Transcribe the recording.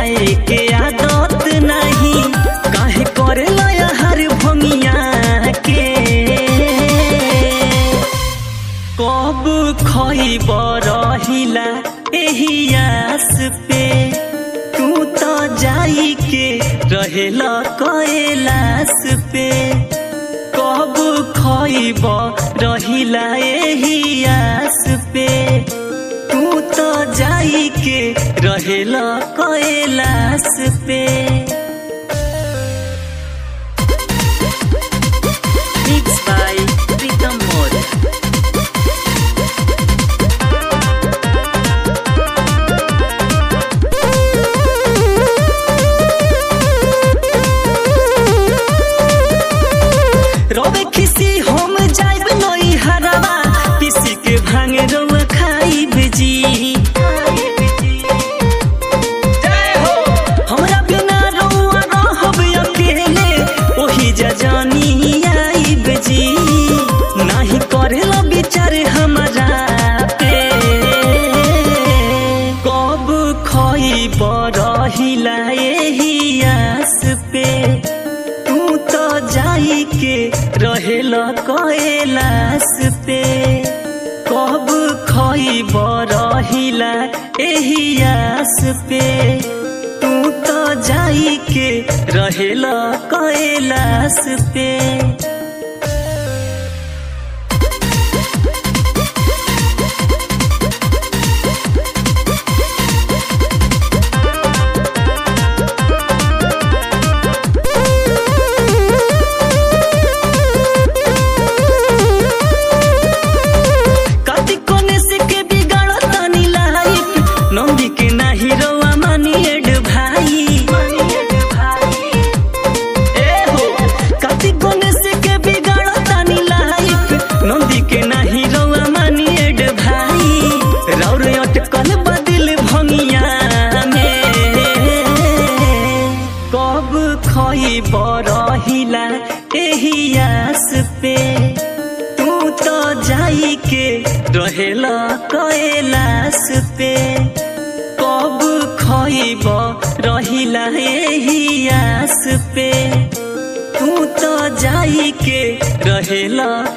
खाए के आदत नहीं काहे करे लया हर भंगिया के कब खइब रहिला एही आस पे तू तो जाई के रहेला कैलाश पे कब खइब रहिला एही आस पे तू तो जाई के रहेला कैलाश पे Mixed by Pritam Modi. रोवे खिसी हम जाइब नई हरवा किसी के भांगे रोवा खाइब जी हमरा बिना रोआ रहब अकेले ओही जजानी आइब जी नाही करेला विचार हमरा पे कब खइब रहिला एही आस पे तू तो जाई के रहेला कैलाश पे कब खइब रहिला एही आस पे तू तो जाई के रहेला कैलाश पे कति कोने से के बिगाड़ तनी लाइफ नंदी के नाही रोवा मानी एड भाई ए हो कति कोने से के बिगाड़ तनी लाइफ नंदी के नाही रोवा मानी एड भाई रौर अटकल बदिल भंगिया में कब खइब रहिला एही आस पे तू तो जाई के रहेला कैलाश पे कब खइब रहिला एही आस पे तू तो जाई के रहेला